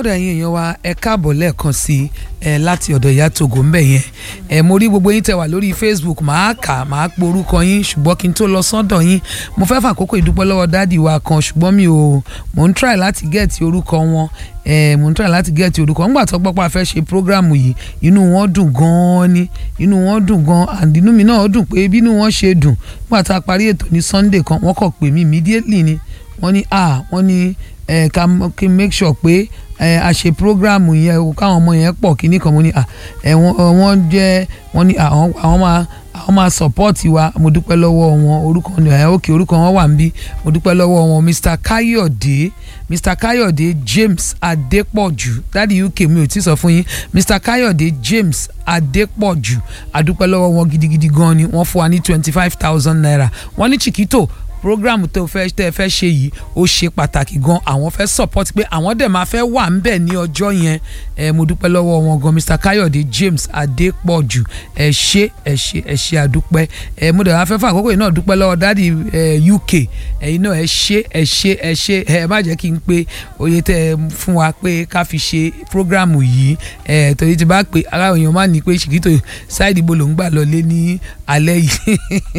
ó dà yín èèyàn wa ẹ káàbọ̀ lẹ́ẹ̀kan sí ẹ láti ọ̀dọ̀ ìyá Togo ń bẹ̀ yẹn ẹ mo rí gbogbo yín tẹ wà lórí Facebook màá kà màá pe orúkọ yín ṣùgbọ́n kí n tó lọ sọ́dọ̀ yín mo fẹ́ fàkókò ìdúpẹ́ lọ́wọ́ dáàdì wa kan ṣùgbọ́n mi ò mò ń try láti gẹ̀ẹ́tì orúkọ wọn ẹ mò ń try láti gẹ̀ẹ́tì orúkọ ńgbà tó gbọ́ pé a fẹ́ ṣe prógráàmù yìí inú wọn dùn gan-an ni inú wọn dùn gan-an and inú mi náà dùn pé bínú wọn ṣe dùn nígbà tá a parí ètò ní Sunday kan wọ́n kọ̀ pè mí immediately ni wọ́n ní ah wọ́n ní ẹ ká kí n make sure pé ẹ a ṣe program yẹn o káwọn ọmọ yẹn pọ̀ kíní kan mo ní ah ẹ wọ́n jẹ́ wọ́n ní àwọn àwọn máa àwọn máa support wa mo dúpẹ́ lọ́wọ́ wọn orúkọ ní ẹ òkè orúkọ wọn wà níbí mo dúpẹ́ lọ́wọ́ wọn Mr Kayode Mr Kayode James Adepoju dáàdi UK mi ò tí sọ fún yín Mr Kayode James Adepoju adúpẹ́ lọ́wọ́ wọn gidigidi gan ni wọ́n fún wa ní twenty five thousand naira wọ́n ní Chiquito program tó fẹ́ tẹ́ fẹ́ ṣe yìí ó ṣe pàtàkì gan àwọn fẹ́ support pé àwọn dẹ̀ máa fẹ́ wà ń bẹ̀ ní ọjọ́ yẹn ẹ mo dúpẹ́ lọ́wọ́ wọn gan Mr Kayode James Adépọ̀jù ẹ ṣé ẹ ṣé ẹ ṣé àdúpẹ́ ẹ mo dẹ̀ wá fẹ́ fún àkókò yìí náà dúpẹ́ lọ́wọ́ dádì UK ẹ̀yin náà ẹ ṣé ẹ ṣé ẹ ṣé ẹ má jẹ́ kí n pé oye tẹ́ ẹ fún wa pé ká fi ṣe program yìí ẹ torí ti bá pé ara èèyàn má ní pé Chiquito ṣáìdì bo ló ń gbà lọlé ní alẹ́ yìí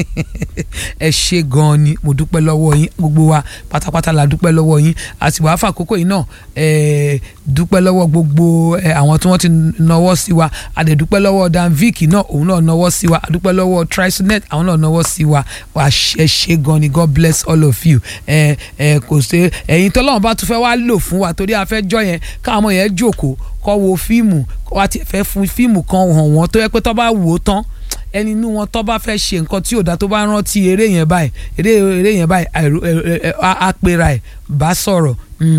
ẹ ṣé gan ni mo dúpẹ́ lọ́wọ́ yín gbogbo wa pátápátá la dúpẹ́ lọ́wọ́ yín àti wàá fàkókò yìí náà dúpẹ́ lọ́wọ́ gbogbo àwọn tí wọ́n ti nawọ́ sí wa àdẹ̀dúpẹ́ lọ́wọ́ danvic náà òun náà nawọ́ sí wa àdúpẹ́ lọ́wọ́ trisonet àwọn náà nawọ́ sí wa wà ṣe ṣe gan ni God bless all of you kò sí ẹ̀yin tọ́lọ́run bá tún fẹ́ wá lò fún wa torí a fẹ́ jọ yẹn káwọn yẹn jókòó kọ́ wo fíìmù wá ti fẹ́ fún fíìmù kan hàn wọ́n tó yẹ pé tó bá wò ó tán ẹni inú wọn tó bá fẹ́ ṣe nǹkan tí ò dá tó bá rántí eré yẹn báyìí eré eré yẹn báyìí àpèrà ẹ̀ bá sọ̀rọ̀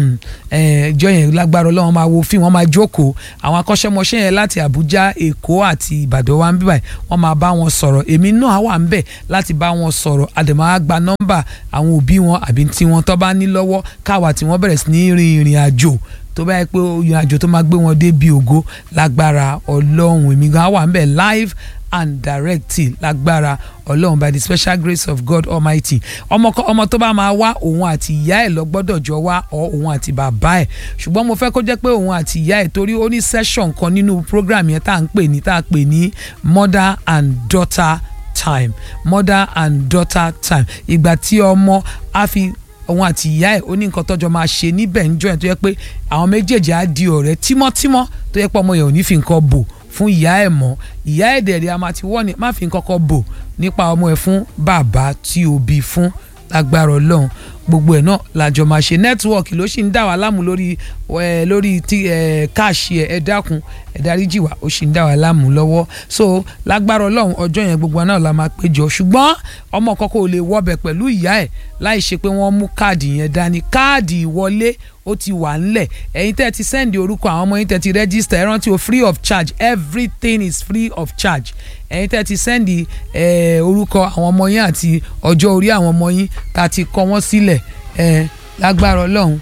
ẹjọ́ yẹn lágbára ọlọ́run máa wo fíìmù wọ́n máa jókòó àwọn akọ́ṣẹ́mọṣẹ́ yẹn láti Àbújá Èkó àti Ìbàdàn wa ń bí báyìí wọ́n máa bá wọn sọ̀rọ̀ èmi náà wà ń bẹ̀ láti bá wọn sọ̀rọ̀ àdèmọ́ á gba nọ́mbà àwọn òbí wọn àbí tí wọ́n tó bá ní lọ́wọ́ káwa tí wọ́n bẹ̀rẹ̀ sí ní rin ìrìn àjò tó bá yẹ pé ìrìn àjò tó máa gbé wọn dé bí ògo lágbára ọlọ́run èmi gan wà ń bẹ̀ live and directly lágbára ọlọ́run by the special grace of God Almighty ọmọ ọmọ tó bá máa wá òun àti ìyá ẹ̀ lọ gbọ́dọ̀ jọ wá ọ òun àti bàbá ẹ̀ ṣùgbọ́n mo fẹ́ kó jẹ́ pé òun àti ìyá ẹ̀ torí ó ní session kan nínú program yẹn tá à ń pè ní tá à pè ní mother and daughter time mother and daughter time ìgbà tí ọmọ á fi òun àti ìyá ẹ̀ ó ní nǹkan tọ́jọ́ máa ṣe níbẹ̀ níjọ́ yẹn tó yẹ pé àwọn méjèèjì á di ọ̀rẹ́ tímọ́tímọ́ tó yẹ pé ọmọ yẹn ò ní fi nǹkan bò fún ìyá ẹ̀ mọ́ ìyá ẹ̀ dẹ̀rẹ̀ a máa ti wọ́n ni má fi nǹkan kan bò nípa ọmọ ẹ̀ fún bàbá tí o bí fún lágbára ọlọ́run gbogbo ẹ̀ náà làjọ máa ṣe nẹ́tíwọ́ọ̀kì ló sì ń dà wá láàmú lórí ẹ lórí tí ẹ káàṣì ẹ ẹ dákun ẹ dáríjì wá ó sì ń dà wá láàmú lọ́wọ́ so lágbára ọlọ́run ọjọ́ yẹn gbogbo náà la máa péjọ ṣùgbọ́n ọmọ kọ́kọ́ ò lè wọbẹ̀ pẹ̀lú ìyá ẹ̀ láì ṣe pé wọ́n mú káàdì yẹn dání káàdì ìwọlé ó ti wà ńlẹ̀ ẹ̀yin tẹ́ ti sẹ́ndì orúkọ àwọn ọmọ yín tẹ́ ti rẹ́gísítà ẹ rántí o free of charge everything is free of charge ẹ̀yin tẹ́ ti sẹ́ndì orúkọ àwọn ọmọ yín àti ọjọ́ orí àwọn ọmọ yín tá a ti kọ wọ́n sílẹ̀ lágbára ọlọ́run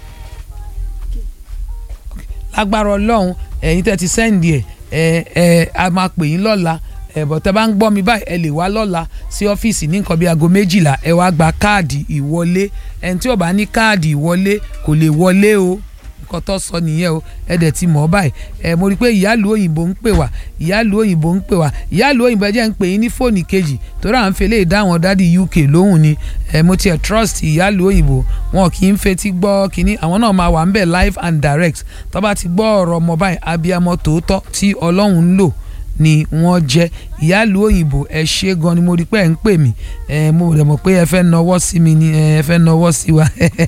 lágbára ọlọ́run ẹ̀yin tẹ́ ti sẹ́ndì ẹ̀ ẹ̀ a máa pè yín lọ́la ẹ̀bọ̀ tẹ́ bá ń gbọ́ mi báyìí ẹ lè wá lọ́la sí ọ́fíìsì ní nǹkan bíi aago méjìlá ẹ wá gba káàdì ìwọlé ẹni tí ò bá ní káàdì ìwọlé kò lè wọlé o nǹkan tó sọ nìyẹn o ẹ dẹ̀ ti mọ̀ ọ́ báyìí ẹ mo rí i pé ìyáàlú òyìnbó ń pè wá ìyáàlú òyìnbó ń pè wá ìyáàlú òyìnbó ẹ jẹ́ ń pè yín ní fóònù kejì torí à ń fele ìdáwọn dádì UK lóhùn ni ẹ mo tiẹ̀ trust ìyáàlú òyìnbó wọn kì í fetí gbọ́ kínní àwọn náà máa wà ń bẹ̀ live and direct tó bá ti gbọ́ ọ̀rọ̀ ọmọ báyìí abiyamọ tòótọ́ tí Ọlọ́run ń lò ni wọ́n jẹ́ ìyáàlú òyìnbó ẹ ṣe gan ni mo rí pé ẹ ń pè mí ẹ mo rẹ̀ mọ̀ pé ẹ fẹ́ nọwọ́ sí mi ni ẹ fẹ́ nọwọ́ sí wa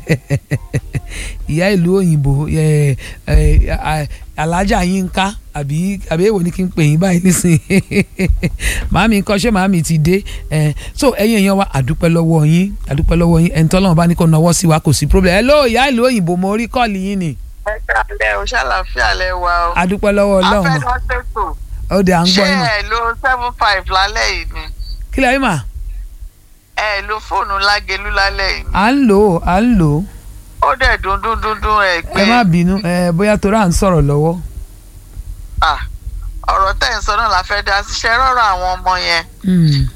ìyá ìlú òyìnbó alájà Yínká àbí àbí èwo ni kí n pè yín báyìí nísìnyí màámi nǹkan ṣé màámi ti dé so ẹ̀yin èèyàn wa àdúpẹ́ lọ́wọ́ yín àdúpẹ́ lọ́wọ́ yín ẹni tọ́lọ́run bá ní kó nọwọ́ sí wa kò sí problem ẹ ló ìyá ìlú òyìnbó mo rí kọ́ọ̀lì yín ni. ẹ kálẹ̀ o ṣàlàfíà lẹ wa o. àdúpẹ́ lọ́wọ́ Ọlọ́run afẹ́ lọ sẹ́tò ó dé à ń gbọ́ yín ṣé ẹ lo seven five lálẹ́ yìí ni kí lẹ́yìn mà ẹ lo fóònù lágelú lálẹ́ yìí ni à ń lò ó à ń lò ó ó dẹ̀ dún dún dún dún ẹ pé ẹ má bínú ẹ bóyá torí à ń sọ̀rọ̀ lọ́wọ́ ah, ọ̀rọ̀ tẹ̀ ń sọ náà la fẹ́ dá síṣẹ́ rọ́rọ̀ àwọn ọmọ yẹn Mm,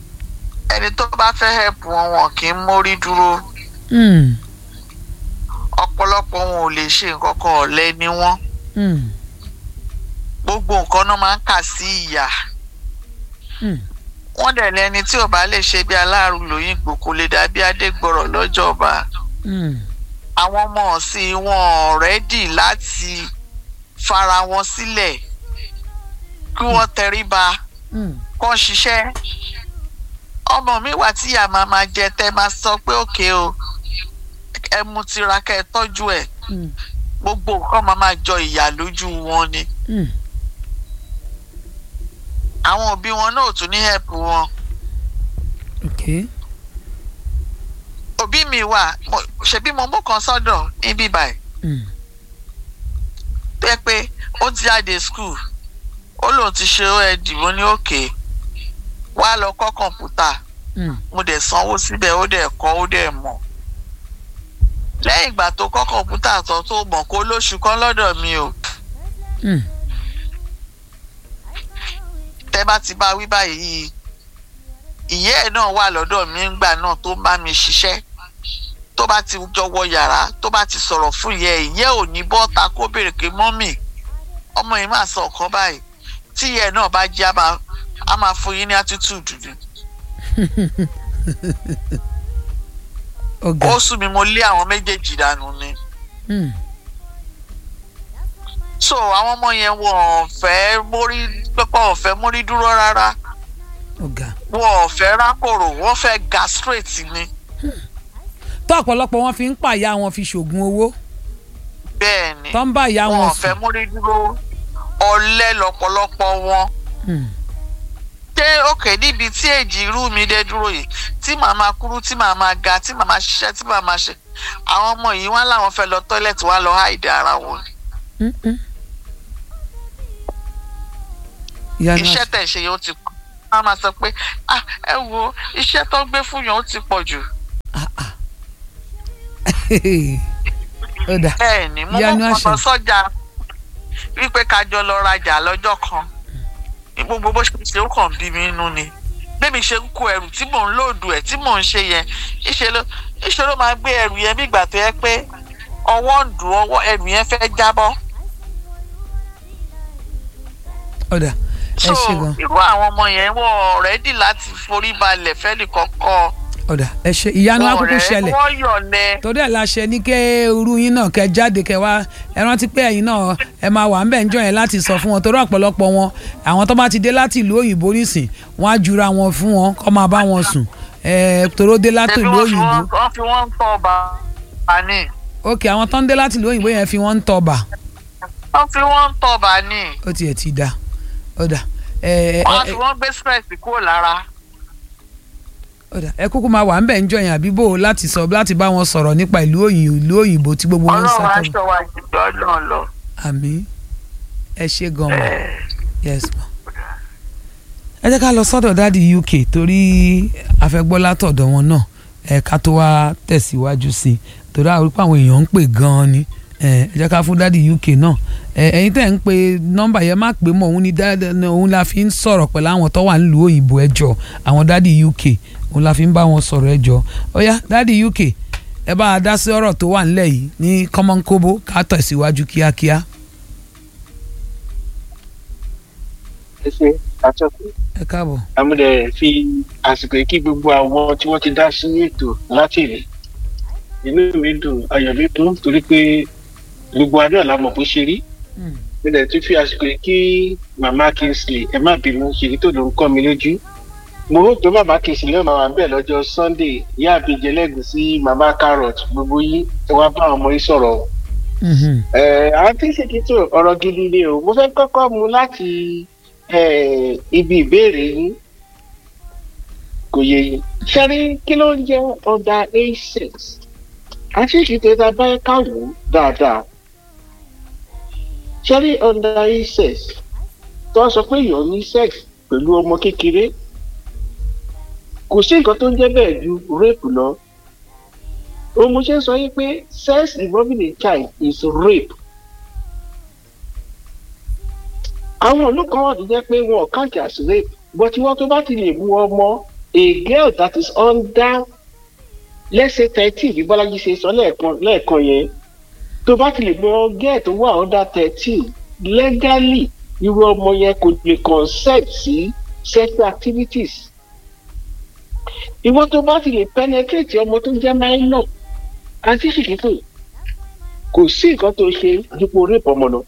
ẹni tó bá fẹ́ help wọn wọn kì í mórí dúró mm, ọ̀pọ̀lọpọ̀ wọn ò lè ṣe nǹkan kan ọ̀lẹ ni wọ́n Mm. gbogbo nǹkan náà máa ń kà sí ìyà Mm. wọ́n dẹ̀ lẹ́ni tí ò bá lè ṣe bí aláàrú lóyìnbó kò lè dàbí adégbọrọ̀ lọ́jọ́ba Mm. àwọn ọmọ ọ̀sìn wọn rẹ́dì láti fara wọn sílẹ̀ kí wọ́n tẹríba Mm. kọ́ ṣiṣẹ́ ọmọ mi wà tí ìyá máa máa jẹ tẹ́ máa sọ pé òkè o ẹ mú tiraka ẹ tọ́jú ẹ̀ Mm. gbogbo nǹkan máa máa jọ ìyà lójú wọn ni Mm. àwọn òbí wọn náà ò tún ní help wọn okay. òbí mi wà mo- ṣebí mo mú kan sọ́dọ̀ níbí báyìí Mm. tó yẹ pé ó ti jáde school ó lóun ti ṣe oed mo ní òkè wá lọ kọ́ kọ̀ǹpútà Mm. mo dẹ̀ sanwó síbẹ̀ ó dẹ̀ kọ́ ó dẹ̀ mọ̀ lẹ́yìn ìgbà tó kọ́ kọ̀ǹpútà tán tó mọ̀ kó lóṣù kan lọ́dọ̀ mi o Mm. tẹ́ bá ti bá wí báyìí ìyá ẹ̀ náà wà lọ́dọ̀ mi ńgbà náà tó ń bá mi ṣiṣẹ́ tó bá ti jọ wọ yàrá tó bá ti sọ̀rọ̀ fún ìyá ẹ̀ ìyá ẹ̀ ò ní bọ́ta kó béèrè pé mọ́mì ọmọ yìí máa sọ ọ̀kan báyìí tí ìyá ẹ̀ náà bá jí á máa á máa fún yín ní attitude ni ọ̀gá. ó sún mi mo lé àwọn méjèèjì dànù ni Mm. so àwọn ọmọ yẹn wọn ò fẹ́ mórí pẹ́pẹ́ ò fẹ́ mórí dúró rárá ọ̀gá. wọn ò fẹ́ rákòrò wọ́n fẹ́ ga straight ni tó ọ̀pọ̀lọpọ̀ wọn fi ń pàyà wọn fi ṣoògùn owó bẹ́ẹ̀ ni tó ń bá ìyá wọn wọn ò fẹ́ sùn. mórí dúró ọ̀lẹ lọ́pọ̀lọpọ̀ wọn Mm. ṣé òkè níbi tí èjì irú mi dé dúró yìí tí màá máa kúrú tí màá máa ga tí màá máa ṣiṣẹ́ tí màá máa ṣe àwọn ọmọ yìí wọn làwọn fẹ́ lọ tọ́lẹ̀tì wọn lọ háìdì ara wọn Mm. Mm. ìyanu iṣẹ́ àṣẹ. tẹ̀ ṣe yẹn ó ti pọ̀ wọn máa sọ pé ah ẹ wo iṣẹ́ tó ń gbé fún yẹn ó ti pọ̀ jù ó dà bẹ́ẹ̀ ni mo Ìyanu mọ̀ àṣẹ. kàn lọ sọ́jà wípé ká jọ lọ rajà lọ́jọ́ kan ní gbogbo bó ṣe ṣe ó kàn bí mi nínú ni bẹ́ẹ̀ mi ṣe ń kó ẹrù tí mò ń lòdù ẹ̀ tí mò ń ṣe yẹn ìṣe ló ìṣe ló máa gbé ẹrù yẹn bí ìgbà tó yẹ pé ọwọ́ ń dùn ọwọ́ ẹrù yẹn fẹ́ jábọ́ ó dà ẹ so ṣe gan irú àwọn ọmọ yẹn wọ́n rẹ́dì láti forí balẹ̀ fẹ́ni kọ̀ọ̀kan ó dà ẹ ṣe ìyanu Wọn akókó rẹ̀- ṣẹlẹ̀ wọ́n yọ̀lẹ̀ torí ẹ̀ la ṣe ní kẹ́ irú yín náà kẹ́ jáde kẹ́ wá ẹ rántí pé ẹ̀yin náà ẹ máa wà ń bẹ̀ ń jọ yẹn láti sọ fún wọn torí ọ̀pọ̀lọpọ̀ wọn àwọn tó bá ti dé láti ìlú òyìnbó nísìn wọn á jura wọn fún wọn kọ́ máa bá wọn sùn ẹ toró dé láti ṣebí ìlú wọ́n fi òyìnbó wọ́n wọ́n fi wọ́n ń tọ́ ọba ní ok àwọn tó ń dé láti ìlú òyìnbó yẹn fi wọ́n ń tọba wọ́n fi wọ́n ń tọ́ ọba ní ó tiẹ̀ ti da ó dà ẹ ẹ wọ́n fi ẹ wọ́n gbé stress kúrò lára. ó dà ẹ kúkú máa wà ń bẹ̀ ń jọ yẹn àbí bò láti sọ láti bá wọn sọ̀rọ̀ nípa ìlú òyìnbó ìlú òyìnbó tí gbogbo wọn ń ọlọ́run sá aṣọ wa jùlọ náà lọ. àmì ẹ ṣe gan ma Eh, yes ma. ẹ jẹ́ ká lọ sọ́dọ̀ dáàdi uk torí afẹ́gbọ́ látọ̀dọ̀ wọn náà ẹ ká tó wá tẹ̀síwájú sí i torí àwọn orúkọ àwọn èèyàn ń pè gan-an ni ẹ ẹ jẹ́ ká fún dáàdi uk náà ẹ ẹ̀yin tẹ̀ ń pe nọ́mbà yẹn má pè mọ́ òun ni dáàdi òun la fi ń sọ̀rọ̀ pẹ̀lú àwọn tó wà nílùú òyìnbó ẹ jọ àwọn dáàdi uk òun la fi ń bá wọn sọ̀rọ̀ ẹ jọ ó yá dáàdi uk ẹ bá a dá sí ọ̀rọ̀ tó wà nílẹ̀ yìí ní kọ́mọ́nkóbó ká tẹ̀síwájú kíákíá ẹ ṣe àtọkùn ẹ káàbọ̀. àmúdẹ fi àsìkò yìí kí gbogbo àwọn tí wọ́n ti dá sí ètò láti rí inú mi dùn ayọ̀ mi dùn torí pé gbogbo adé ọ̀la mọ̀ bó ṣe rí Mm. mo dẹ̀ tún fi àsìkò yìí kí màmá kingsley ẹ má bínú ṣèyí tó ló ń kọ́ mi lójú mo rò pé màmá kingsley yóò máa wà bẹ́ẹ̀ lọ́jọ́ sunday ìyá àbíjẹ lẹ́gùn sí màmá carrot gbogbo yín ẹ wá bá àwọn ọmọ yín sọ̀rọ̀ o Mhm. ẹ àǹtí ṣèkìtò ọ̀rọ̀ gidi ni o mo fẹ́ kọ́kọ́ mu láti eh, ibi ìbéèrè yín kò yé yín ṣẹ́rí kí ló ń jẹ́ ọ̀dà a6 àǹtí ṣèkìtò ta bá káwọ́ dáadáa ṣẹ́rí ọ̀dà a6 tó sọ pé èèyàn ní sex pẹ̀lú ọmọ kékeré kò sí nǹkan tó ń jẹ́ bẹ́ẹ̀ ju rape lọ òun mo ṣe ń sọ yín pé sex involving a child is rape. àwọn ìlú kan wà tó jẹ́ pé wọn ò count as rape but wọ́n tó bá ti lè mú ọmọ a girl that is under let's say thirteen bí bọ́lájí ṣe sọ lẹ́ẹ̀kan lẹ́ẹ̀kan yẹn tó bá ti lè mọ gẹ́ẹ̀ tó wà under thirteen legally irú ọmọ yẹn kò lè consent sí sexual activities ìwọ tó bá ti lè penetrate ọmọ tó jẹ́ minor àti ṣìkìtì kò sí nǹkan tó ṣe dípò rape ọmọ náà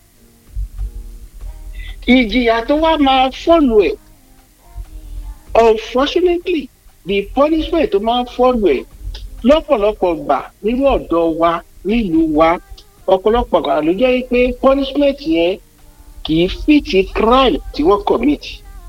ìjìyà tó wá máa fọ́ọ̀lù ẹ̀ unfortunately the punishment tó máa fọ́ọ̀lù ẹ̀ lọ́pọ̀lọpọ̀ gbà nínú ọ̀dọ́ wa nílùú wa ọ̀pọ̀lọpọ̀ gbà ló jẹ́ pé punishment yẹn kì í fìtì crime tí wọ́n commit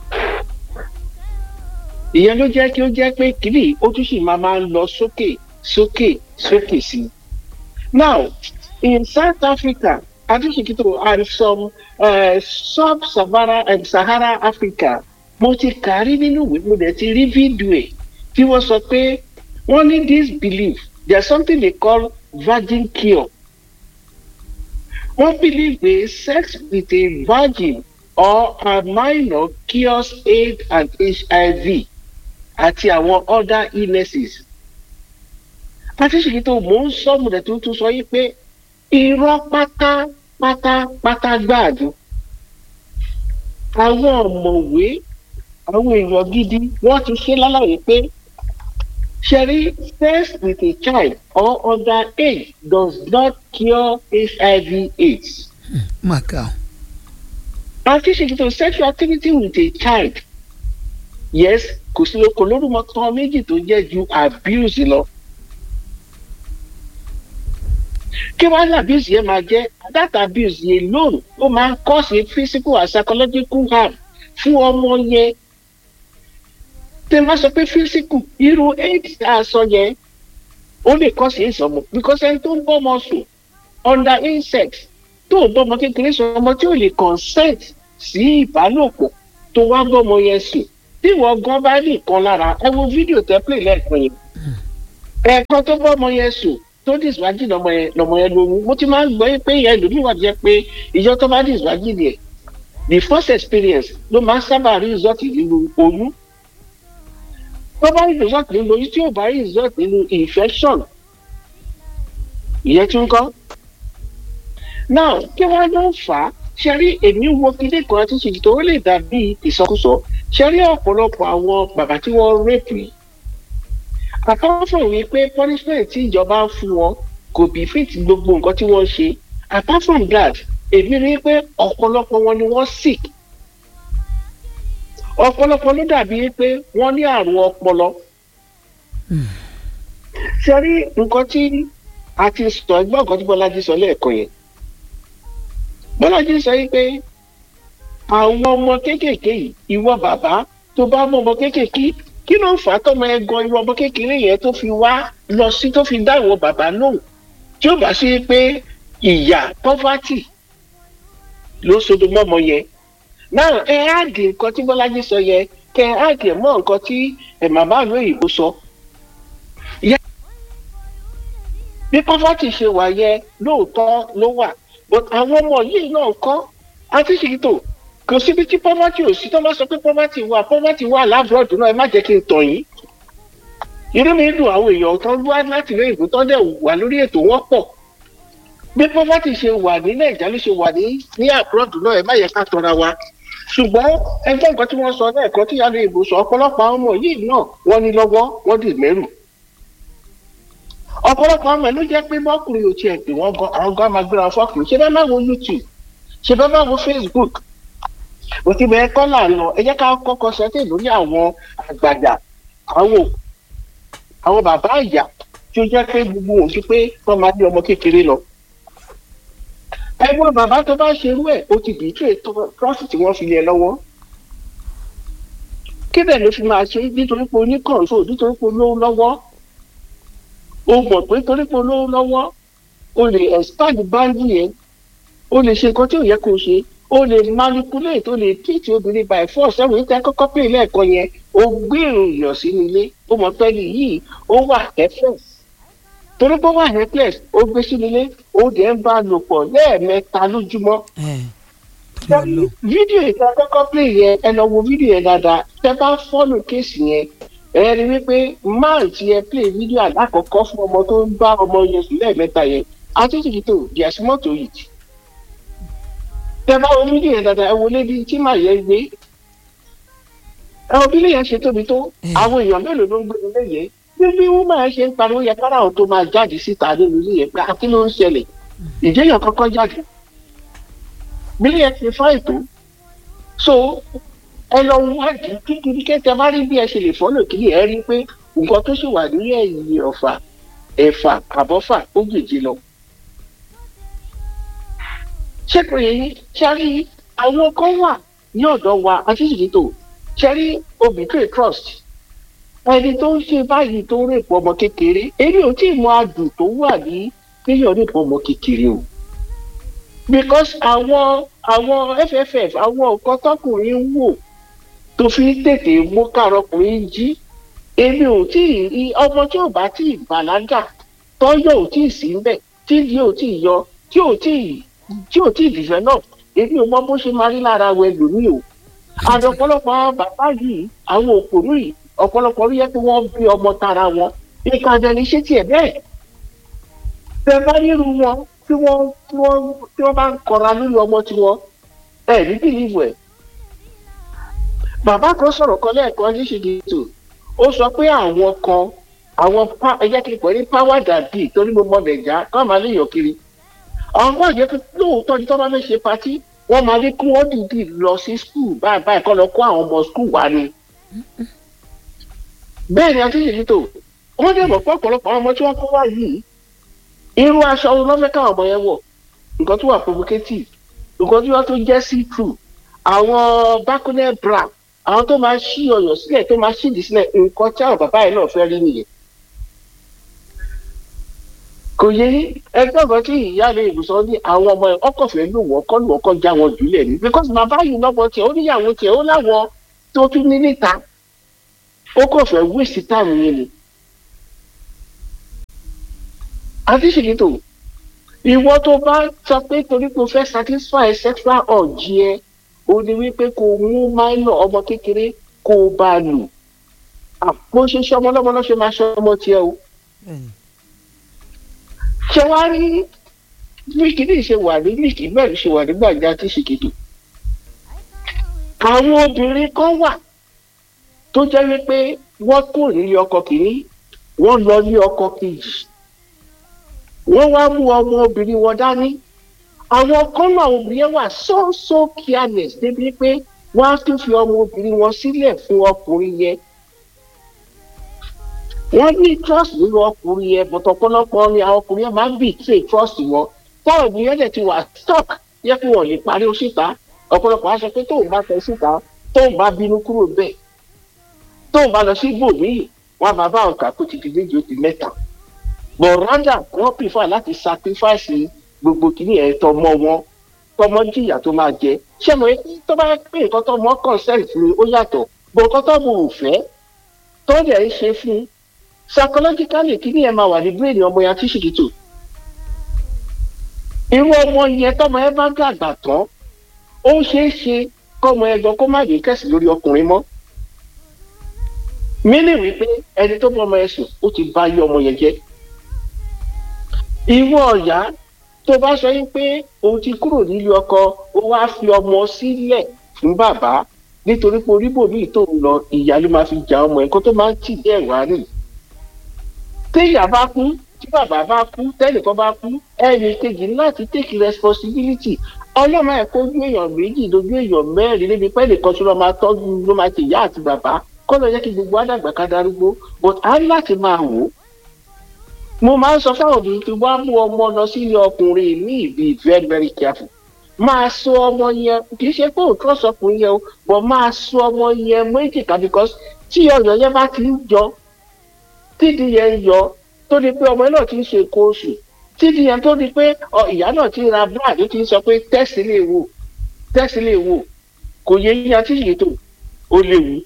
ìyẹn ló jẹ́ kí ó jẹ́ pé kìlì ó tún sì máa máa lọ sókè sókè sókè sí i now in south africa adúsìkítò and some uh, sub-sahara and sahara africa mo ti kà á rí nínú ìwé mo dẹ̀ ti rí fídíò ẹ̀ tí wọ́n sọ pé wọ́n ní this belief there is something they call virgin cure wọ́n believe pé sex with a virgin or a minor cures aids and hiv àti àwọn other illnesses adúsìkítò mò ń sọ mo dẹ̀ tún tún sọ yìí pé irọ́ pátá pátá pátá gbáàdùn àwọn ọ̀mọ̀wé àwọn èèyàn gidi wọ́n ti ṣe lálàyé pé ṣẹ̀rí sex with a child or under age does not cure hiv aids. màkà àti ṣètò sexual activity with a child yes kò sí kò lórúkọ tán méjì tó jẹ́ ju abuse lọ. kí wàá ní abuse yẹn máa jẹ́ that abuse yẹn alone ó máa ń cause physical and psychological harm fún ọmọ yẹn tẹ máa sọ pé physical irú aids tá a sọ yẹn ó lè cause aids ọmọ because ẹni tó ń bọ́ ọmọ sùn under insect tó ń bọ́ ọmọ kékeré sọ ọmọ tí ò lè consent sí ìbálòpọ̀ tó wá bọ́ ọmọ yẹn sùn tí ìwọ gan bá ní nǹkan lára ẹ wo fídíò tẹ play lẹ́ẹ̀kan yẹn ẹ̀ẹ̀kan tó bọ́ ọmọ yẹn sùn tó diswájì lọmọ yẹn lọmọ yẹn lóhun mo ti máa ń gbọ́ yín pé ìyẹn lòmíì wà jẹ́ pé ìjọ tó bá diswájì yẹn the first experience ló máa ń sábà rí result nínú oyún tó bá rí result nínú oyún tí ò bá rí result nínú infection ìyẹn tún kọ́ now kí wọ́n ló ń fà á ṣe rí èmi wo kílé kan àti ṣèjì tó lè dàbí ìsọkúsọ ṣe rí ọ̀pọ̀lọpọ̀ àwọn bàbá tí wọ́n rape yìí àkọ́kọ́ wí pé punishment tí ìjọba ń fún wọn kò bí fit gbogbo nǹkan tí wọ́n ṣe apart from that èmi rí i pé ọ̀pọ̀lọpọ̀ wọn ni wọ́n sick ọ̀pọ̀lọpọ̀ ló dàbí pé wọ́n ní àrùn ọpọlọ ṣe rí nǹkan tí a ti sọ ẹgbẹ́ nǹkan tí bọ́lájí sọ lẹ́ẹ̀kan yẹn bọ́lájí sọ yìí pé àwọn ọmọ kéékèèké yìí ìwọ bàbá tó bá mọ ọmọ kéékèèké kí ló ń fà á tọmọ ẹ gan ìwọ ọmọ kékeré yẹn tó fi wá lọ sí tó fi dá ìwọ bàbá lóhùn tí ó bá sí pé ìyà poverty ló sodo mọ́mọ yẹn náà ẹ áàdì nǹkan tí bọ́lájí sọ yẹn kẹ ẹ áàdì ẹ̀ mọ́ nǹkan tí ẹ̀ màmá ìlú òyìnbó sọ. bí poverty ṣe wà yẹn lóòótọ́ ló wà but àwọn ọmọ yìí náà kọ́ àti ṣètò kò síbi tí poverty ò sí tó bá sọ pé poverty wà poverty wà lábúròdù náà ẹ má jẹ́ kí n tàn yín. inú mi dùn àwọn èèyàn tó wá láti ilé ìbò tó dẹ̀ wà lórí ètò wọn pọ̀ bí poverty ṣe wà ní nàìjíríà ló ṣe wà ní ní àbúròdù náà ẹ má yẹ ká tọra wa ṣùgbọ́n ẹgbẹ́ nǹkan tí wọ́n sọ lẹ́ẹ̀kan tí yàrá ìbò sọ ọ̀pọ̀lọpọ̀ àwọn ọmọ yìí náà wọ́n ní lọ́wọ́ wọ́n dì mẹ́rù ọ̀pọ̀lọpọ̀ ọmọ ẹ̀ ló jẹ́ pé mọ́kùnrin ò tiẹ̀ pè wọ́n gan àwọn gan máa gbéra fọ́ọ̀kùnrin ṣé bá máa wo youtube ṣé bá máa wo facebook òtí bẹ́ẹ̀ kọ́ là ń lọ ẹ jẹ́ ká kọ́kọ́ sẹ́tẹ̀ lórí àwọn àgbàdà àwọn àwọn bàbá àyà tí ó jẹ́ pé gbogbo òun pé wọ́n máa ní ọmọ kékeré lọ. ẹgbọ́n bàbá tó bá ṣerú ẹ̀ ó ti bì í tó ètò trọ́fì tí wọ́n fi lé lọ́wọ́. kébẹ̀ ló fi máa ṣe nítorí pé oníkànṣó nítorí pé olówó lọ́wọ́ o mọ̀ pé torí pé olówó lọ́wọ́ o lè expand boundary yẹn o lè ṣe nǹkan tí ò yẹ kó o ṣe o lè manipulate o lè teach obìnrin by force ẹ̀wọ̀n yìí tẹ́ kọ́kọ́ pè lẹ́ẹ̀kan yẹn o gbé èèyàn sínú ilé o mọ̀ pé yìí ó wà helpless torí pé ó wà helpless ó gbé sínú ilé ó dẹ̀ ń bá a lò pọ̀ lẹ́ẹ̀mẹ́ta lójúmọ́. fídíò ìta kọ́kọ́ pè yẹn ẹ lọ wo fídíò yẹn dáadáa tẹ́ bá fọ́lù kéèsì yẹn ẹ rí wípé máà tí ẹ play fídíò alákọ̀ọ́kọ́ fún ọmọ tó ń bá ọmọ yẹn sùn lẹ́ẹ̀mẹ́ta yẹn àti ṣìkìtò there's more to it. tẹ bá omi ní yẹn dáadáa ẹ wọlé bí tí màá yẹ gbé ẹ wo bí ilé yẹn ṣe tóbi tó àwọn èèyàn mélòó ló ń gbé ilé yẹn bí bí wọ́n máa ṣe ń pariwo yẹ kára àwọn tó máa jáde síta nínú ilé yẹn pé àti ló ń ṣẹlẹ̀ ìjẹyàn kọ́kọ́ jáde bí ilé yẹn ti fọ́ ètò so ẹ lọ wádìí kíkiri kẹtẹ bá rí bí ẹ ṣe lè fọ́lọ̀ kiri ẹ rí pé nǹkan tó ṣì wà ní ẹ̀yìn ọ̀fà ẹ̀fà àbọ̀fà ó gbèjì lọ. ṣé kò yẹ yín ṣárí àwọn kan wà ní ọ̀dọ̀ wa àtìsìkìtò ṣárí obìnrin trust ẹni tó ń ṣe báyìí tó ń rèpọ̀ ọmọ kékeré èmi ò tí ì mọ adùn tó wà ní kéèyàn rèpọ̀ ọmọ kékeré o because àwọn àwọn fff àwọn nǹkan tọkùnrin ń wò tó fi ń tètè mú kárọkùnrin jí èmi ò tí ì rí ọmọ tí ò bá tí ì bàlágà tọ́yọ̀ ò tí ì sí ńbẹ̀ tí ìdí ò tí ì yọ tí ò tí ì tí ò tí ì develop èmi ò mọ bó ṣe máa rí lára wẹ lómi o àti ọ̀pọ̀lọpọ̀ àwọn bàbá yìí àwọn òpònú yìí ọ̀pọ̀lọpọ̀ rí yẹ kí wọ́n bí ọmọ tara wọn nǹkan àjẹni ṣé tiẹ̀ bẹ́ẹ̀ bẹ́ẹ̀ bá nírú wọn tí wọ́n tí wọ́n tí wọ́n bá ń kọra lórí ọmọ tiwọn ẹ̀ ní bìlíìfù ẹ̀ bàbá kan sọ̀rọ̀ kan lẹ́ẹ̀kan ní ṣìdìtò ó sọ pé àwọn kan àwọn ẹjẹ́ kí n pè ní power dàbí torí mo mọ nàìjà kọ́ máa lè yàn kiri àwọn kan yẹ kí lóòótọ́ ní tó bá fẹ́ ṣe patí wọ́n máa ní kí wọ́n dìde lọ sí skul báyìí báyìí kọ́ lọ kó àwọn ọmọ skul wá ni. bẹ́ẹ̀ ni àti ṣìdìtò wọ́n dẹ̀ mọ̀ pé ọ̀pọ̀lọpọ̀ àwọn ọmọ tí wọ́n kó wá yìí irú aṣọ lọ́fẹ́ káwọn ọmọ yẹn wọ̀ nǹkan tó wà provocative nǹkan tó wà tó jẹ́ see through àwọn bákúnẹ́ bra àwọn tó máa ṣí ọyàn sílẹ̀ tó máa ṣídìí sílẹ̀ nǹkan tí àwọn bàbá yẹn náà fẹ́ rí nìyẹn. kò yé ẹgbẹ́ kan tí ìyá mi ìbùsọ̀ ní àwọn ọmọ ẹ̀ ọkọ̀ fẹ́ lò wọ́n kọ́ lù wọ́n kọ́ já wọn jùlẹ̀ ní because bàbá yìí lọ́gbọ́n tiẹ̀ ó níyàwó tiẹ̀ ó láwọn tó tún ní níta ó kọ̀ fẹ́ wíìsì táàmù yẹn ni. àti ṣèkìtò ìwọ tó bá sọ pé torí pé o fẹ́ satisfy sexual urge ẹ ó ní wípé kó o mú minor ọmọ kékeré kó o bá a lò àpò ṣe ṣe ọmọ ọlọ́mọ náà ṣe máa ṣe ọmọ tiẹ̀ o. ṣé wàá rí mílíkì ṣe wà ní mílíkì mẹ́rin ṣe wà nígbà ìjà tí ṣìkìtì. àwọn obìnrin kan wà tó jẹ́ wípé wọ́n kúrò nílé ọkọ kìíní wọ́n lọ ní ọkọ kejì wọ́n wá mú ọmọ obìnrin wọn dání àwọn kan náà obìnrin yẹn wà so so careless débi pé wọ́n á tún fi ọmọ obìnrin wọn sílẹ̀ fún ọkùnrin yẹn wọ́n ní trust nínú ọkùnrin yẹn bọ̀tọ̀ ọ̀pọ̀lọpọ̀ ni àwọn ọkùnrin yẹn máa ń betray trust wọn táwọn obìnrin yẹn dẹ̀ ti wà stuck yẹ kí wọ́n lè parí síta ọ̀pọ̀lọpọ̀ á sọ pé tóun bá fẹ́ síta tóun bá bínú kúrò bẹ́ẹ̀ tóun bá lọ sí ibòmíì wọ́n máa bá ọkà kó ti di méjì ó di mẹ́ta but rather wọ́n prefer láti sacrifice gbogbo kìíní ẹ̀ tọmọ wọn tọmọ jìyà tó máa jẹ ṣé mo tó bá pé nǹkan tọmọ consent ni ó yàtọ̀ bó nǹkan tọmọ ò fẹ́ tó dẹ̀ ń ṣe fún psychologically kìíní ẹ̀ máa wà ní brain ọmọ yẹn tí ṣìkìtò irú ọmọ yẹn tọmọ ẹ bá dàgbà tán ó ṣeé ṣe kọmọ ẹ gan kó má yé kẹsì lórí ọkùnrin mọ́ mí ní wípé ẹni tó bọ́ ọmọ ẹ sùn ó ti bá yé ọmọ yẹn jẹ́ ìwọ ọ̀yá tó bá sọ yín pé òun ti kúrò nílé ọkọ ó wá fi ọmọ sílẹ̀ fún bàbá nítorí pé oríbòmíì tó ń lọ ìyá ló máa fi jà ọmọ ẹ̀ kó tó máa ń tì dé ẹ̀wá rè téèyàn bá kú tí bàbá bá kú tẹ́nìkan bá kú ẹnì kejì láti take responsibility ọlọ́mọ ẹ̀ kó ojú èèyàn méjì lójú èèyàn mẹ́rin níbi pé ẹnìkan tó lọ́ máa tọ́jú ló máa ti ìyá àti bàbá kọ́ lọ jẹ́ kí gbogbo àdàgbà ká darúgbó but á ní láti máa wò ó mo máa ń sọ fáwọn obìnrin tí wọ́n á mú ọmọ lọ sílé ọkùnrin ní ìbí very very careful máa so ọmọ yẹn kì í ṣe pé òótọ́ sọkùnrin yẹn o but máa so ọmọ yẹn méjìká because tí ọyàn yẹn bá ti ń yọ tídìí yẹn ń yọ tó di pé ọmọ náà ti ń ṣe nǹkan oṣù tídìí yẹn tó di pé ìyá náà ti ń ra brad ó ti ń sọ pé tẹ́sì lè wò tẹ́sì lè wò kò yẹ yíyan tí yìí tó ó léwu.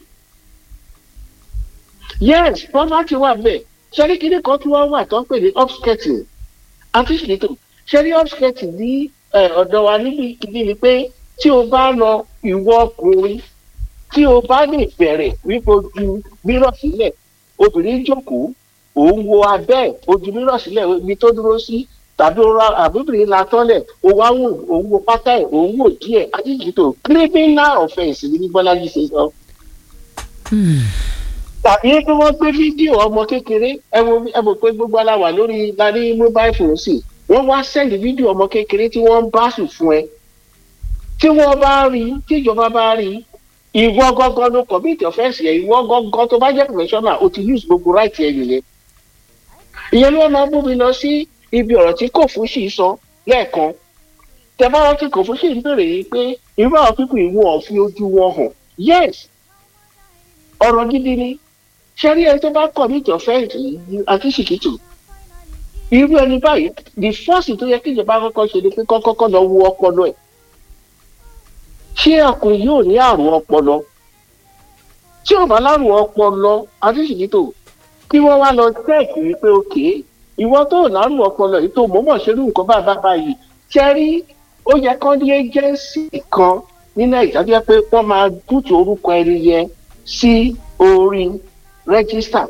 yes poverty wà bẹ́ẹ̀ ṣẹ́rí kíní kan tí wọ́n wà tó ń pè ní upskirting àti ṣètò ṣẹ́rí upskirting ní ọ̀dọ̀ wa níbi kíní ni pé tí o bá lọ ìwọ ọkùnrin tí o bá lè bẹ̀rẹ̀ wípé ojú mírọ̀ sílẹ̀ obìnrin jókòó òun wo abẹ́ ojú mírọ̀ sílẹ̀ ibi tó dúró sí tàbí ó ra àbúbìnrin la tọ́lẹ̀ ó wá wò òun wo pátá ẹ̀ òun wò díẹ̀ adíjìtò criminal offence ní bí bọ́lájí ṣe sọ. tàbí pé wọ́n gbé fídíò ọmọ kékeré ẹ wo ẹ mọ̀ pé gbogbo aláwà lórí lárí mobile phone sí wọ́n wá sẹ́ndì fídíò ọmọ kékeré tí wọ́n ń bá sùn fún ẹ tí wọ́n bá rí tí ìjọba bá rí ìwọ gángan ló commit offence yẹn ìwọ gángan tó bá jẹ́ professional o ti use gbogbo right yẹn nìyẹn ìyẹn ló máa mú mi lọ sí ibi ọ̀rọ̀ tí kò fún sí sọ lẹ́ẹ̀kan tẹ́bá rántí kò fún sí ń bèrè yìí pé irú àwọn pípò ìwọ ọ̀fi ojú wọn hàn yes ọ̀rọ̀ gidi ni ṣé rí ẹni tó bá commit offence àti ṣìkìtì irú ẹni báyìí the first tó yẹ kí ìjọba kọ́kọ́ ṣe ni pé kọ́kọ́ lọ wo ọpọlọ ẹ̀ ṣé ọkùnrin yóò ní àrùn ọpọlọ tí ò bá lárùn ọpọlọ adéṣìkítò kí wọ́n wá lọ tẹ́ẹ̀kì wípé òkè ìwọ tó lárùn ọpọlọ yìí tó mọ̀ọ́mọ̀ ṣerú nǹkan bàbá báyìí ṣẹ́rí ó yẹ kán ní ẹ́jẹ́ǹsì kan ní nàìjíríà tó yẹ pé wọ́n máa bùtù orúkọ ẹni yẹn sí orí rẹ́gísítà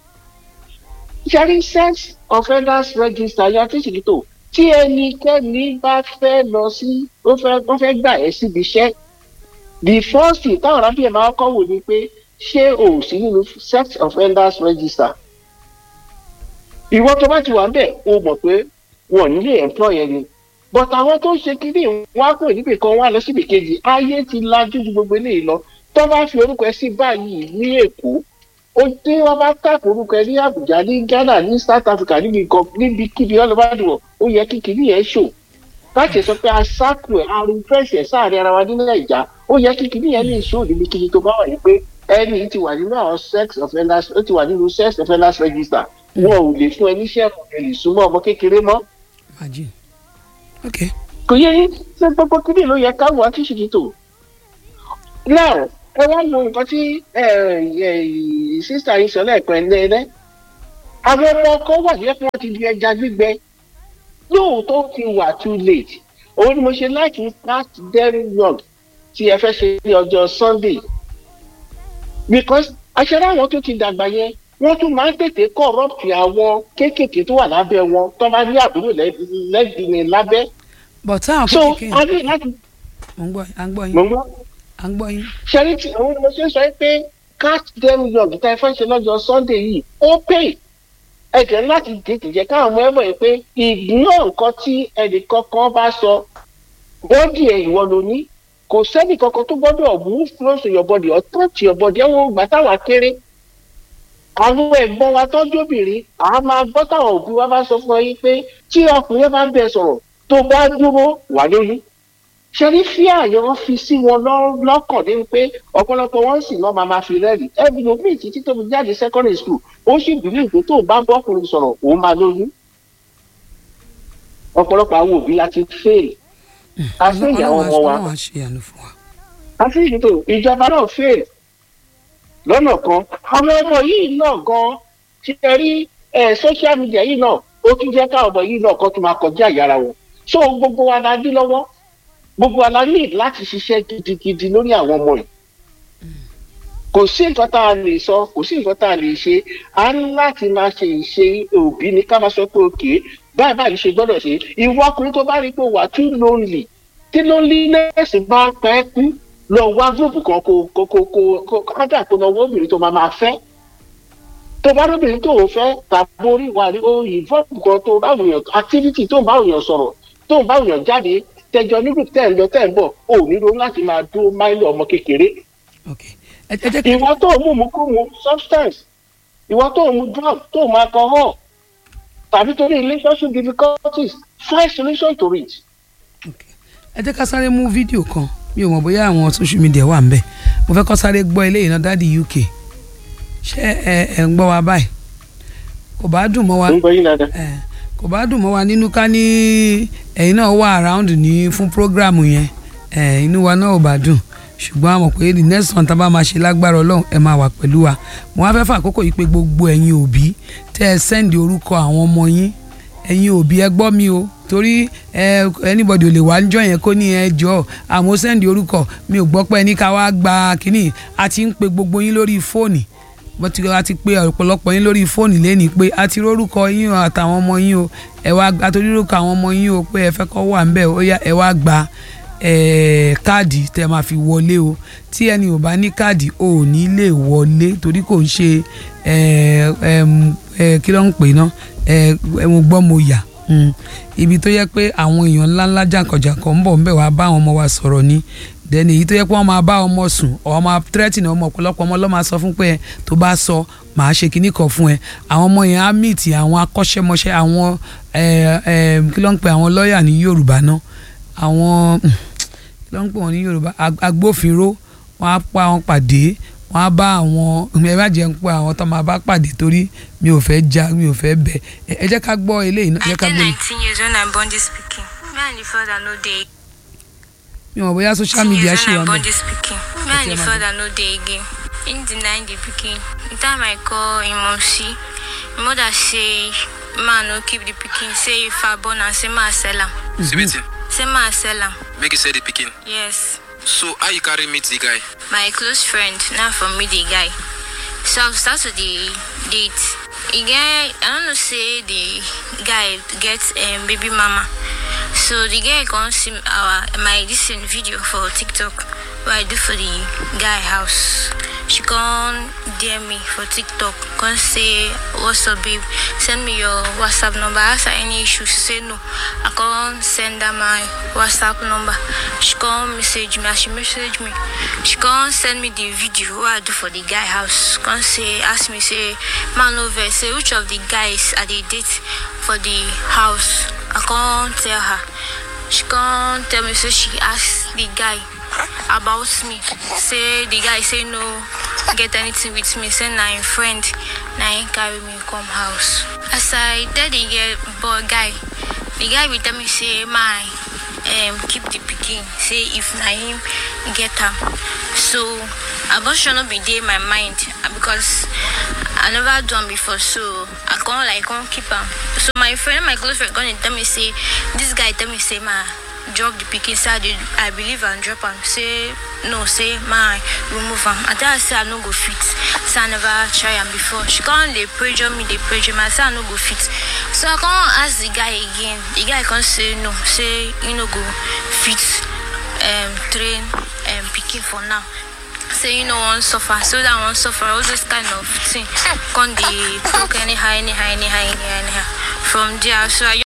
ṣẹ́rí sex offenders register yá adéṣìkítò tí ẹnikẹ́ni bá fẹ́ lọ sí ó fẹ́ wọ́n fẹ́ gbà ẹ́ síbi iṣẹ́ the first thing táwọn arábìnrin máa kọ́ wò ni pé ṣé o ò sí nínú sex offenders register ìwọ tó bá ti wà bẹ́ẹ̀ o mọ̀ pé wọn ò ní lè employ ẹni but àwọn tó ń ṣe kiri wọn á kúrò níbì kan wọn á lọ síbì kejì ayé ti lajú ju gbogbo eléyìí lọ tó bá fi orúkọ ẹ sí báyìí ní èkó ó tí wọn bá tàpé orúkọ ẹ ní àbújá ní ghana ní south africa níbi kan níbi kíbi ọlọ́bàdàn ó yẹ kí kiri yẹn ṣò láti sọ pé aṣáàkù ẹ àrùn fẹsẹ sáàrin ara wa ní nàìjà ó yẹ kí kiri yẹn lè ṣò níbi kíbi tó bá wà yìí pé ẹni ti wà nínú àwọn sex offenders ó ti wà nínú sex offenders register wọn ò lè fún ẹ níṣẹ́ ẹ lè súnmọ́ ọmọ kékeré mọ́. imagine ok kò yẹ yín ṣé gbogbo kiri ló yẹ káwọn akíṣìkì tó náà ẹ wá lo nǹkan tí sísá yìí sọ lẹ́ẹ̀kan ẹ̀ lẹ́ẹ̀ àwọn ọmọ ọkọ wà ní ẹ̀kọ́ ti di ẹja gbígbẹ lóòótọ́ ti wà too late òun ni mo ṣe láti start them young tí ẹ fẹ́ ṣe ní ọjọ́ sunday because aṣẹ́rẹ́ àwọn tó ti dàgbà yẹn wọ́n tún máa ń tètè corrupt àwọn kéékèèké tó wà lábẹ́ wọn tó bá ní àbúrò lẹ́gbìnrin lábẹ́ but táwọn so kékeré a ní láti mo ń gbọ́ à ń gbọ́ mọ̀ yín ń gbọ́ à ń gbọ́ yín ṣẹ́rí tí òun ni mo ṣe sọ pé catch them young tá ẹ fẹ́ ṣe lọ́jọ́ sunday yìí ó pay ẹ̀jẹ̀ láti tètè jẹ́ káwọn ọmọ ẹ mọ̀ yìí pé ignore nǹkan tí ẹnì kankan bá sọ bọ́dì ẹ̀ ìwọ ló ní kò sẹ́nì kankan tó gbọ́dọ̀ move close to your body or touch your body ẹ̀wọ̀n ìgbà táwa kéré àwọn ẹ̀gbọ́n wa tọ́jú obìnrin àá máa gbọ́ táwọn òbí wa bá sọ fún ọ yín pé tí ọkùnrin bá ń bẹ sọ̀rọ̀ tó bá dúró wà lóyún ṣẹ́rí fíà yẹn wọ́n fi sí wọn lọ́- lọ́kàn ní pé ọ̀pọ̀lọpọ̀ wọn sì náà máa ma fi rẹ́ẹ̀rì ẹbí lómi títí tó fi jáde secondary school ó sì bìlí pé tó bá bọ́kùnrin sọ̀rọ̀ òun máa lóyún ọ̀pọ̀lọpọ̀ àwọn òbí la ti fail àti ìyàwó ọlọ́run ọmọ wa ọlọ́run á ṣe àánú fún wa àti ìdìbò ìjọba náà fail lọ́nà kan àwọn ọmọ yìí náà gan ti ẹ rí ẹ social media yìí náà ó tún jẹ́ káwọn ọmọ yìí náà kan tún máa kọjá ìyára wọn so gbogbo wa la dí lọ́wọ́ gbogbo wa la ní láti ṣiṣẹ́ gidigidi lórí àwọn ọmọ yìí kò sí nǹkan tá a lè sọ kò sí nǹkan tá a lè ṣe a ní láti máa ṣe ìṣe òbí ní ká máa sọ pé òkè báyìí báyìí ṣe gbọ́dọ̀ ṣe ìwọ ọkùnrin tó bá rí pé wà too lonely tí loneliness bá ń pẹ́ kú lọ wá gúrùpù kan kó kó kó kó kó kọ́ńtà kó lọ wọ́n obìnrin tó máa máa fẹ́ tó bá lóbìnrin tó o fẹ́ tàbí orí wà ní o ìfọ́ọ̀mù kan tó bá wùyàn activity tó bá wùyàn sọ̀rọ̀ tó bá wùyàn jáde tẹjọ ní group tẹ̀ ń lọ tẹ̀ ń bọ̀ o ò nílò láti máa dúró máìlì ọmọ kékeré ok ẹ ẹ jẹ́ kí ìwọ tó mú mu kú mu substance ìwọ tó mú drug tó mú alcohol tàbí torí relationship difficulties find solution to it. ok ẹ jẹ́ ká sáré mú fídíò kan mi ò mọ̀ bóyá àwọn social media wà ń bẹ̀ mo fẹ́ kọ́ sáré gbọ́ eléyìí náà dáàdi uk ṣé ẹ ẹ ń gbọ́ wa báyìí kò bá dùn mọ́ wa ń gbọ́ yín dáadáa. ẹ kò bá dùn mọ́ wa nínú ká ní ẹ̀yin náà wà around ní fún programu yẹn ẹ inú wa náà ò bá dùn ṣùgbọ́n a mọ̀ pé the next one tá a bá máa ṣe lágbára ọlọ́run ẹ máa wà pẹ̀lú wa mo wá fẹ́ fà àkókò yìí pé gbogbo ẹ̀yin òbí tẹ́ ẹ sẹ́ndì orúkọ àwọn ọmọ yín ẹ̀yin òbí ẹ gbọ́ mi o torí ẹ anybody ò lè wá níjọ́ yẹn kó ní ẹ jọ àmọ́ sẹ́ndì orúkọ mi ò gbọ́ pé ẹni ká wá gba kínní a ti ń pe gbogbo yín lórí fóònì wọ́n ti a ti pé ọ̀pọ̀lọpọ̀ yín lórí fóònù lẹ́ni pé a ti rórúkọ yín o àtàwọn ọmọ yín o ẹ wá a torí rórúkọ àwọn ọmọ yín o pé ẹ fẹ́ kọ́ wà ńbẹ̀ ó yá ẹ wá gba eh, káàdì tẹ́ máa fi wọlé o tí ẹni ò bá ní káàdì ò ní lè wọlé torí kò ń ṣe eh, em, eh, kí ló ń pè ná eh, mo gbọ́ mo yà mm. ibi tó yẹ pé àwọn èèyàn ńláńlá jàǹkànjàǹkàn ń bọ̀ ń bẹ̀ wá bá àwọn ọmọ wa sọ̀rọ̀ ni dẹ́ni èyí tó yẹ pé wọ́n máa bá ọmọ sùn ọ̀ máa tírẹ́tì náà ọmọ ọ̀pọ̀lọpọ̀ ọmọ lọ́ọ́ máa sọ fún pé ẹ tó bá sọ màá ṣe kinní kan fún ẹ àwọn ọmọ yẹn á mìtì àwọn akọ́ṣẹ́mọṣẹ́ àwọn ẹ ẹ kí ló ń pè àwọn lọ́ọ̀yà ní Yorùbá náà àwọn kí ló ń pè wọ́n ní Yorùbá ag- agbófinró wọ́n á pa wọn pàdé wọ́n á bá àwọn ẹ má jẹ́ ń pa àwọn tó máa bá pàdé torí mi ò fẹ́ já mi ò fẹ́ bẹ̀ ẹ ẹ jẹ́ ká gbọ́ eléyìí náà ẹ I jẹ́ ká dey gbọ́ 19 years when I born this pikin. Me and the father no dey. mi ò mọ̀ bóyá social 19 media years ṣì when wà I born mí. this pikin. Me and the Madam. father no dey again. Him deny the pikin. The time I call him mom see, him mother say, man no keep the pikin. Say if I born am, say ma sell am. See wetin? Say ma sell am. Make you sell the pikin. Yes. So how you carry meet the guy? My close friend, now from me the guy. So I start to the date. He get, I don't know, say the guy get um, baby mama. So the guy can see our my this in video for TikTok what I do for the guy house. She can DM me for TikTok, can say what's up babe, send me your WhatsApp number. Ask her any issue, she say no. I can send her my WhatsApp number. She can message me, as she message me, she can send me the video what I do for the guy house. Can say ask me say man over say which of the guys are they date for the house. I can't tell her. She can't tell me so she asked the guy about me. Say the guy say no get anything with me. Say na him friend, na him carry me come house. As I tell the girl boy guy, the guy will tell me say my um keep the pikin. Say if na him get am. So abortion no be dey my mind uh, because I never do am before so I can't like can't keep am. So my friend, my close friend, gonna tell me say this guy tell me say ma drop the pikin say I, dey, I believe am drop am say no say ma remove am I tell her say I no go fit say I never try am before she come dey pressure me dey pressure me I say I no go fit so I come ask the guy again the guy come say no say he no go fit um, train um, pikin for now say you no wan suffer so that wan suffer all those kind of thing come dey talk anyhow anyhow anyhow anyhow anyhow from there so i